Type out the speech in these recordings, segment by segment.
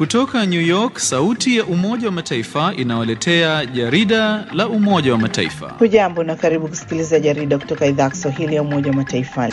Kutoka New York, sauti ya Umoja wa Mataifa inawaletea jarida la Umoja wa Mataifa. Hujambo na karibu kusikiliza jarida kutoka idhaa ya Kiswahili ya Umoja wa Mataifa.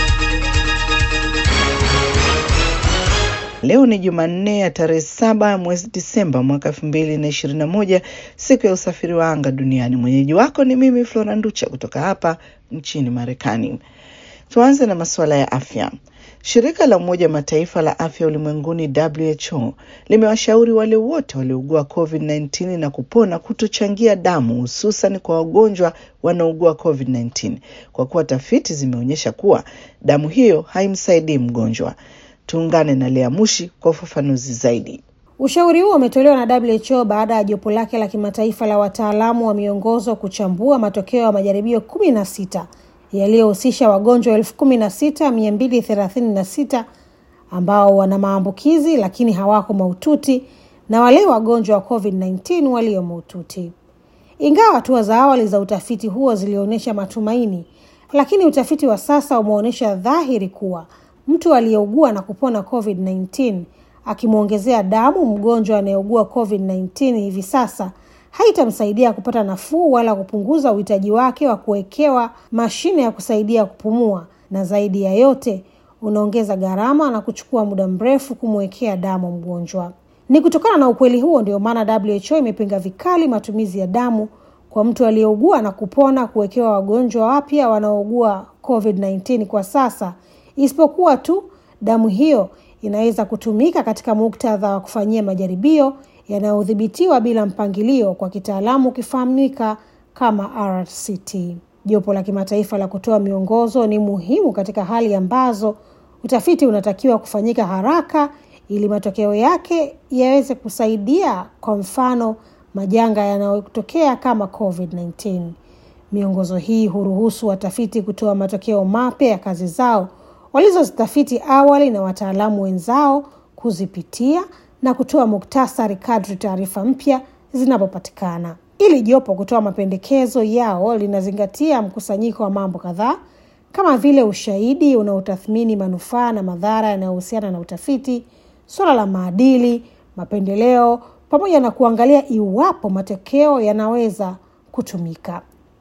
Leo ni Jumanne ya tarehe saba mwezi Disemba mwaka elfu mbili na ishirini na moja, siku ya usafiri wa anga duniani. Mwenyeji wako ni mimi Flora Nducha kutoka hapa nchini Marekani. Tuanze na masuala ya afya. Shirika la Umoja wa Mataifa la afya ulimwenguni WHO limewashauri wale wote waliougua COVID-19 na kupona kutochangia damu hususan kwa wagonjwa wanaougua COVID-19 kwa kuwa tafiti zimeonyesha kuwa damu hiyo haimsaidii mgonjwa. Tuungane na Lea Mushi kwa ufafanuzi zaidi. Ushauri huo umetolewa na WHO baada ya jopo lake la kimataifa la wataalamu wa miongozo kuchambua matokeo ya majaribio kumi na sita yaliyohusisha wagonjwa elfu kumi na sita mia mbili thelathini na sita ambao wana maambukizi lakini hawako mahututi na wale wagonjwa wa COVID-19 walio mahututi. Ingawa hatua za awali za utafiti huo zilionyesha matumaini, lakini utafiti wa sasa umeonyesha dhahiri kuwa mtu aliyeugua na kupona COVID-19 akimwongezea damu mgonjwa anayeugua COVID-19 hivi sasa haitamsaidia kupata nafuu wala kupunguza uhitaji wake wa kuwekewa mashine ya kusaidia kupumua, na zaidi ya yote unaongeza gharama na kuchukua muda mrefu kumwekea damu mgonjwa. Ni kutokana na ukweli huo ndio maana WHO imepinga vikali matumizi ya damu kwa mtu aliyeugua na kupona kuwekewa wagonjwa wapya wanaougua COVID-19 kwa sasa, isipokuwa tu damu hiyo inaweza kutumika katika muktadha wa kufanyia majaribio yanayodhibitiwa bila mpangilio, kwa kitaalamu ukifahamika kama RCT. Jopo la kimataifa la kutoa miongozo ni muhimu katika hali ambazo utafiti unatakiwa kufanyika haraka ili matokeo yake yaweze kusaidia, kwa mfano majanga yanayotokea kama COVID-19. Miongozo hii huruhusu watafiti kutoa matokeo mapya ya kazi zao walizozitafiti awali na wataalamu wenzao kuzipitia na kutoa muktasari kadri taarifa mpya zinapopatikana. Ili jopo kutoa mapendekezo yao linazingatia mkusanyiko wa mambo kadhaa kama vile ushahidi unaotathmini manufaa na madhara yanayohusiana na utafiti, suala la maadili, mapendeleo, pamoja na kuangalia iwapo matokeo yanaweza kutumika.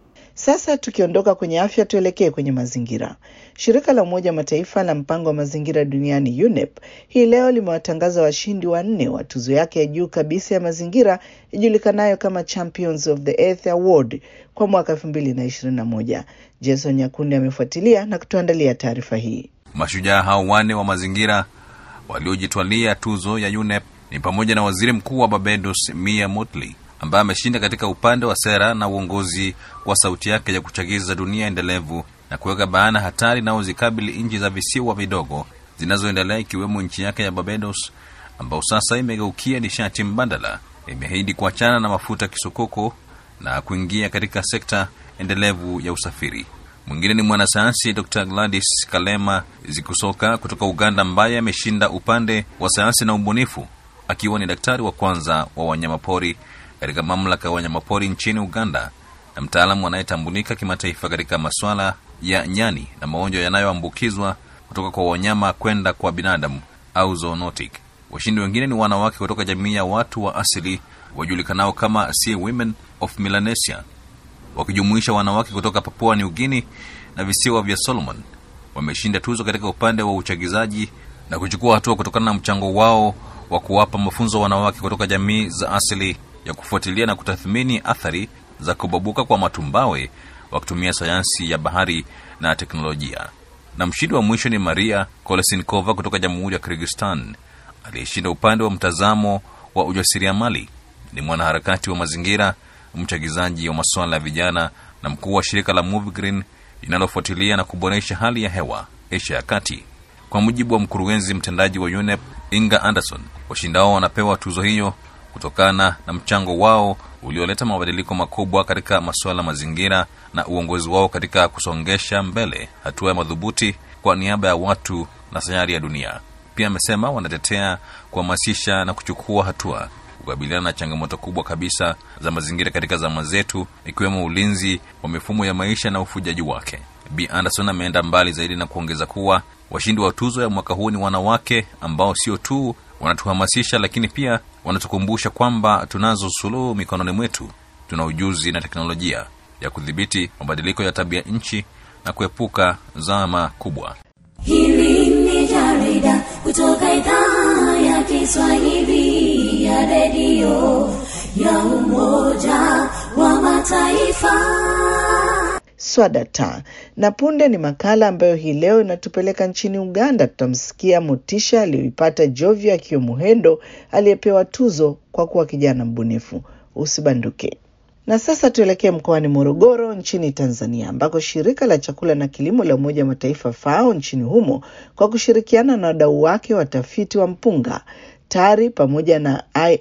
Sasa tukiondoka kwenye afya, tuelekee kwenye mazingira. Shirika la Umoja wa Mataifa la mpango wa mazingira duniani UNEP hii leo limewatangaza washindi wanne wa tuzo yake ya juu kabisa ya mazingira ijulikanayo kama Champions of the Earth Award kwa mwaka elfu mbili na ishirini na moja. Jason Nyakundi amefuatilia na kutuandalia taarifa hii. Mashujaa hao wanne wa mazingira waliojitwalia tuzo ya UNEP ni pamoja na waziri mkuu wa Barbados Mia Mottley ambaye ameshinda katika upande wa sera na uongozi wa sauti yake ya kuchagiza dunia endelevu na kuweka bayana hatari inayozikabili nchi za visiwa vidogo zinazoendelea ikiwemo nchi yake ya Barbados, ambao sasa imegeukia nishati mbadala, imeahidi kuachana na mafuta kisokoko na kuingia katika sekta endelevu ya usafiri. Mwingine ni mwanasayansi Dr Gladys Kalema Zikusoka kutoka Uganda, ambaye ameshinda upande wa sayansi na ubunifu, akiwa ni daktari wa kwanza wa wanyamapori katika mamlaka ya wanyamapori nchini Uganda na mtaalamu anayetambulika kimataifa katika masuala ya nyani na magonjwa yanayoambukizwa kutoka kwa wanyama kwenda kwa binadamu au zoonotic. Washindi wengine ni wanawake kutoka jamii ya watu wa asili wajulikanao kama Sea Women of Melanesia, wakijumuisha wanawake kutoka Papua New Guinea na visiwa vya Solomon. Wameshinda tuzo katika upande wa uchagizaji na kuchukua hatua kutokana na mchango wao wa kuwapa mafunzo wanawake kutoka jamii za asili ya kufuatilia na kutathmini athari za kubabuka kwa matumbawe wakitumia sayansi ya bahari na teknolojia. Na mshindi wa mwisho ni Maria Kolesinkova kutoka Jamhuri ya Kyrgyzstan aliyeshinda upande wa mtazamo wa ujasiriamali. Ni mwanaharakati wa mazingira, mchagizaji wa masuala ya vijana na mkuu wa shirika la Move Green linalofuatilia na kuboresha hali ya hewa Asia ya Kati. Kwa mujibu wa mkurugenzi mtendaji wa UNEP Inga Anderson, washindao wanapewa tuzo hiyo kutokana na mchango wao ulioleta mabadiliko makubwa katika masuala mazingira na uongozi wao katika kusongesha mbele hatua ya madhubuti kwa niaba ya watu na sayari ya dunia. Pia amesema wanatetea kuhamasisha na kuchukua hatua kukabiliana na changamoto kubwa kabisa za mazingira katika zama zetu, ikiwemo ulinzi wa mifumo ya maisha na ufujaji wake. B Anderson ameenda mbali zaidi na kuongeza kuwa washindi wa tuzo ya mwaka huu ni wanawake ambao sio tu Wanatuhamasisha, lakini pia wanatukumbusha kwamba tunazo suluhu mikononi mwetu. Tuna ujuzi na teknolojia ya kudhibiti mabadiliko ya tabia nchi na kuepuka zama kubwa. Hili ni jarida kutoka idhaa ya Kiswahili ya redio ya Umoja wa Mataifa. Swadata na punde ni makala ambayo hii leo inatupeleka nchini Uganda. Tutamsikia motisha aliyoipata Jovia Kiomuhendo aliyepewa tuzo kwa kuwa kijana mbunifu. Usibanduke. Na sasa tuelekee mkoani Morogoro nchini Tanzania, ambako shirika la chakula na kilimo la Umoja wa Mataifa FAO nchini humo kwa kushirikiana na wadau wake watafiti wa mpunga TARI pamoja na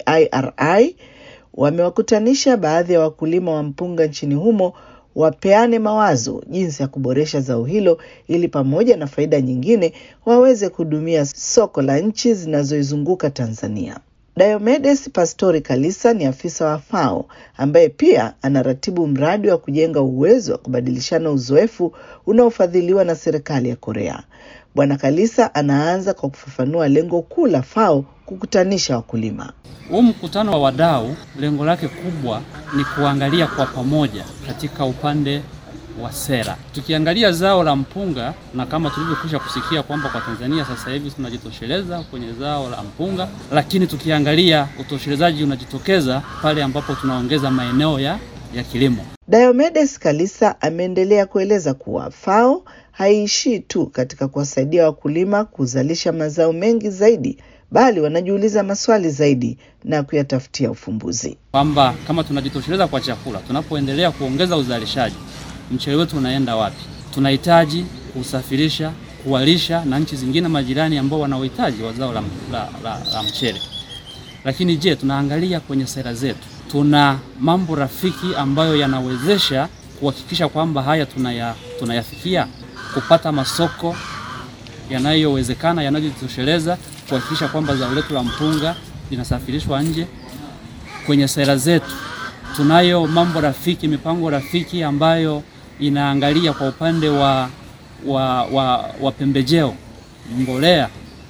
IIRI wamewakutanisha baadhi ya wakulima wa mpunga nchini humo wapeane mawazo jinsi ya kuboresha zao hilo ili pamoja na faida nyingine waweze kuhudumia soko la nchi zinazoizunguka Tanzania. Diomedes Pastori Kalisa ni afisa wa FAO ambaye pia anaratibu mradi wa kujenga uwezo wa kubadilishana uzoefu unaofadhiliwa na serikali ya Korea. Bwana Kalisa anaanza kwa kufafanua lengo kuu la FAO kukutanisha wakulima. Huu mkutano wa wadau lengo lake kubwa ni kuangalia kwa pamoja katika upande wa sera. Tukiangalia zao la mpunga na kama tulivyokwisha kusikia kwamba kwa Tanzania sasa hivi tunajitosheleza kwenye zao la mpunga, lakini tukiangalia utoshelezaji unajitokeza pale ambapo tunaongeza maeneo ya, ya kilimo. Diomedes Kalisa ameendelea kueleza kuwa FAO haiishii tu katika kuwasaidia wakulima kuzalisha mazao mengi zaidi bali wanajiuliza maswali zaidi na kuyatafutia ufumbuzi. Kwamba kama tunajitosheleza kwa chakula, tunapoendelea kuongeza uzalishaji, mchele wetu unaenda wapi? Tunahitaji kusafirisha, kuwalisha na nchi zingine majirani ambao wana uhitaji wa zao la, la, la, la mchele. Lakini je, tunaangalia kwenye sera zetu, tuna mambo rafiki ambayo yanawezesha kuhakikisha kwamba haya tunaya, tunayafikia kupata masoko yanayowezekana yanayojitosheleza kuhakikisha kwamba zao letu la mpunga linasafirishwa nje. Kwenye sera zetu tunayo mambo rafiki, mipango rafiki ambayo inaangalia kwa upande wa, wa, wa, wa pembejeo, mbolea,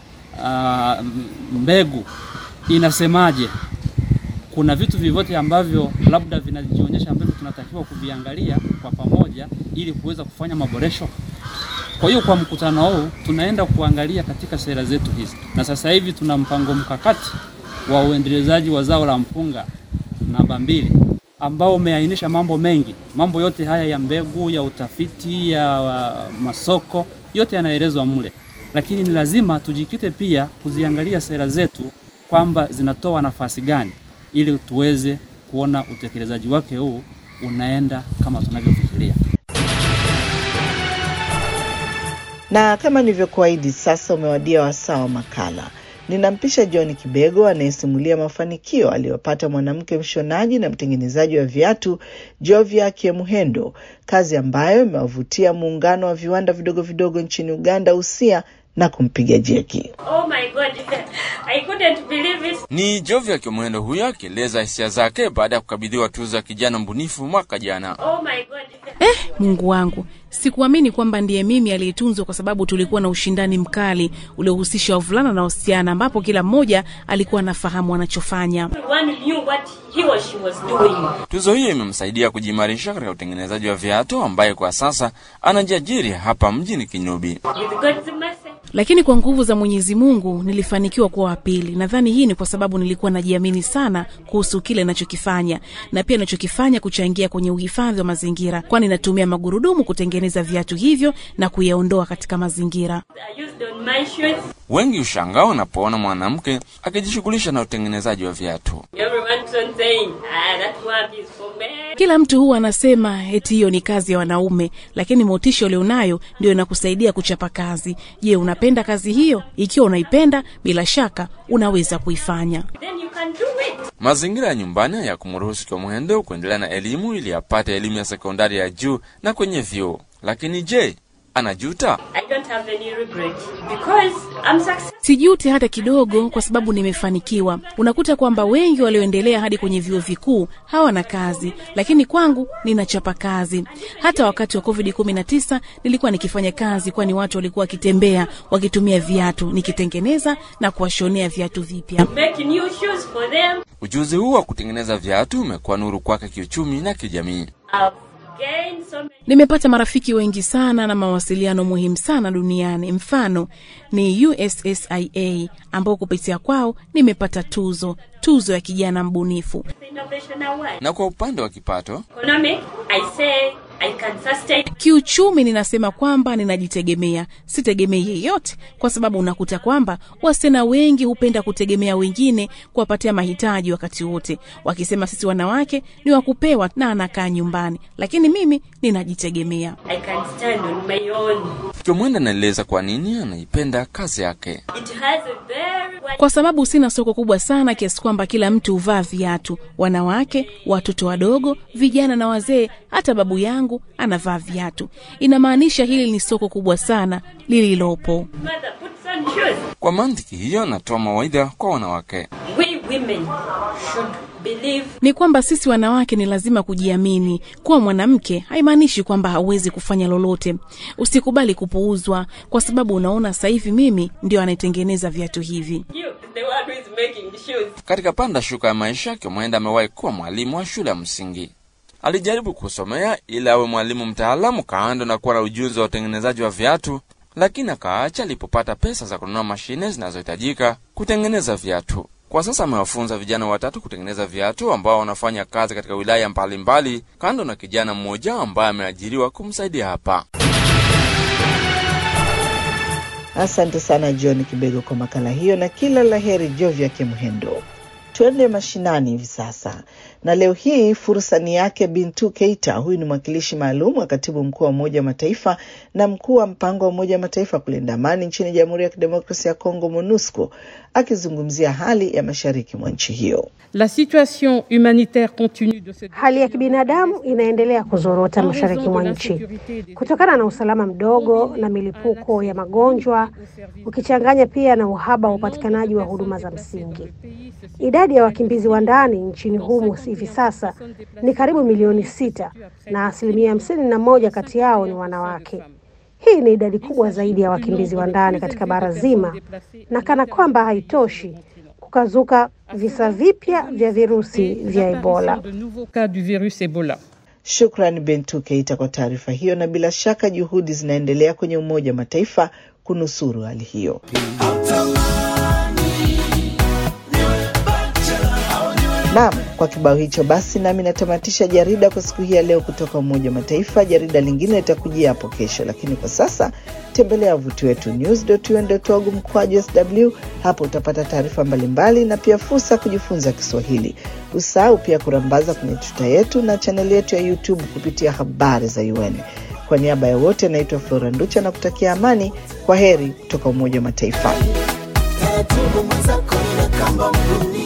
uh, mbegu inasemaje? Kuna vitu vyovyote ambavyo labda vinajionyesha ambavyo tunatakiwa kuviangalia kwa pamoja ili kuweza kufanya maboresho. Kwa hiyo kwa mkutano huu tunaenda kuangalia katika sera zetu hizi, na sasa hivi tuna mpango mkakati wa uendelezaji wa zao la mpunga namba mbili ambao umeainisha mambo mengi. Mambo yote haya ya mbegu, ya utafiti, ya uh, masoko yote yanaelezwa mle, lakini ni lazima tujikite pia kuziangalia sera zetu kwamba zinatoa nafasi gani ili tuweze kuona utekelezaji wake huu unaenda kama tunavyofikiria. Na kama nilivyokuahidi, sasa umewadia wasaa wa makala. Ninampisha John Kibego anayesimulia mafanikio aliyopata mwanamke mshonaji na mtengenezaji wa viatu Jovia Kiemuhendo, kazi ambayo imewavutia muungano wa viwanda vidogo vidogo nchini Uganda USIA na kumpiga jeki. Oh my God. I couldn't believe it. Ni Jovia Kiomuhendo huyo akieleza hisia zake baada ya kukabidhiwa tuzo ya kijana mbunifu mwaka jana. Oh my God. Eh, Mungu wangu, sikuamini kwamba ndiye mimi aliyetunzwa, kwa sababu tulikuwa na ushindani mkali uliohusisha wavulana na wasichana, ambapo kila mmoja alikuwa anafahamu anachofanya. Everyone knew what he or she was doing. Tuzo hiyo imemsaidia kujiimarisha katika utengenezaji wa viatu, ambaye kwa sasa anajiajiri hapa mjini Kinyubi. With God's mercy. Lakini kwa nguvu za Mwenyezi Mungu nilifanikiwa kuwa wa pili. Nadhani hii ni kwa sababu nilikuwa najiamini sana kuhusu kile nachokifanya, na pia nachokifanya kuchangia kwenye uhifadhi wa mazingira, kwani natumia magurudumu kutengeneza viatu hivyo na kuyaondoa katika mazingira. I used on my shoes. Wengi ushangaa wanapoona mwanamke akijishughulisha na utengenezaji wa viatu. Everyone keeps on saying, ah, that work is for men. Kila mtu huwa anasema eti hiyo ni kazi ya wanaume, lakini motisha ulionayo ndio inakusaidia kuchapa kazi. Je, unapenda kazi hiyo? Ikiwa unaipenda, bila shaka unaweza kuifanya. Then you can do it. Mazingira ya nyumbani ya kumruhusu Kiomuhendo kuendelea na elimu ili apate elimu ya sekondari ya juu na kwenye vyuo. Lakini je, anajuta? I don't have any regret because I'm successful. Sijuti hata kidogo, kwa sababu nimefanikiwa. Unakuta kwamba wengi walioendelea hadi kwenye vyuo vikuu hawana kazi, lakini kwangu ninachapa kazi. Hata wakati wa COVID 19 nilikuwa nikifanya kazi, kwani watu walikuwa wakitembea wakitumia viatu, nikitengeneza na kuwashonea viatu vipya. Make new shoes for them. Ujuzi huu wa kutengeneza viatu umekuwa nuru kwake kiuchumi na kijamii. I've gained so many. Nimepata marafiki wengi sana na mawasiliano muhimu sana duniani. Mfano ni USSIA ambao kupitia kwao nimepata tuzo, tuzo ya kijana mbunifu. Innovation award. Na kwa upande wa kipato, Economic, I say I can sustain. Kiuchumi ninasema kwamba ninajitegemea, sitegemei yeyote, kwa sababu unakuta kwamba wasichana wengi hupenda kutegemea wengine kuwapatia mahitaji wakati wote, wakisema sisi wanawake ni wa kupewa na anakaa nyumbani, lakini mimi ninajitegemea. I can stand on my own. Kimwenda anaeleza kwa nini anaipenda kazi yake. It has a very wide Kwa sababu sina soko kubwa sana kiasi kwamba kila mtu huvaa viatu, wanawake, watoto wadogo, vijana na wazee, hata babu yangu anavaa viatu. Inamaanisha hili ni soko kubwa sana lililopo. mother puts on shoes. Kwa mantiki hiyo, anatoa mawaidha kwa wanawake. We women should believe ni kwamba sisi wanawake ni lazima kujiamini. Kuwa mwanamke haimaanishi kwamba hauwezi kufanya lolote. Usikubali kupuuzwa, kwa sababu unaona sasa hivi mimi ndio anayetengeneza viatu hivi. you is the one who is making the shoes. Katika panda shuka ya maisha, Kimwenda amewahi kuwa mwalimu wa shule ya msingi. Alijaribu kusomea ili awe mwalimu mtaalamu kando na kuwa na ujuzi wa utengenezaji wa viatu, lakini akaacha alipopata pesa za kununua mashine zinazohitajika kutengeneza viatu. Kwa sasa amewafunza vijana watatu kutengeneza viatu ambao wanafanya kazi katika wilaya mbalimbali, kando na kijana mmoja ambaye ameajiriwa kumsaidia hapa. Asante sana John Kibego kwa makala hiyo, na kila la heri Jovya Kemhendo. Tuende mashinani hivi sasa, na leo hii fursa ni yake Bintu Keita. Huyu ni mwakilishi maalum wa katibu mkuu wa Umoja wa Mataifa na mkuu wa mpango wa Umoja wa Mataifa kulinda amani nchini Jamhuri ya Kidemokrasia ya Kongo, MONUSCO, akizungumzia hali ya mashariki mwa nchi hiyo. La situation humanitaire continue de se Hali ya kibinadamu inaendelea kuzorota mashariki mwa nchi kutokana na usalama mdogo na milipuko ya magonjwa, ukichanganya pia na uhaba wa upatikanaji wa huduma za msingi. Idadi ya wakimbizi wa ndani nchini humu hivi sasa ni karibu milioni sita na asilimia hamsini na moja kati yao ni wanawake. Hii ni idadi kubwa zaidi ya wakimbizi wa ndani katika bara zima, na kana kwamba haitoshi, kukazuka visa vipya vya virusi vya Ebola. de nouveaux cas du virus Ebola. Shukran Bentu Keita kwa taarifa hiyo, na bila shaka juhudi zinaendelea kwenye Umoja wa Mataifa kunusuru hali hiyo. Naam, kwa kibao hicho basi nami natamatisha jarida kwa siku hii ya leo kutoka Umoja wa Mataifa. Jarida lingine litakujia hapo kesho, lakini kwa sasa tembelea wavuti wetu news.un.org mkwaju sw. Hapo utapata taarifa mbalimbali na pia fursa ya kujifunza Kiswahili. Usahau pia kurambaza kwenye tuta yetu na chaneli yetu ya YouTube kupitia habari za UN. Kwa niaba ya wote, naitwa Flora Nducha na kutakia amani. Kwa heri kutoka Umoja wa Mataifa. taratibu mwenzako na kamba mguni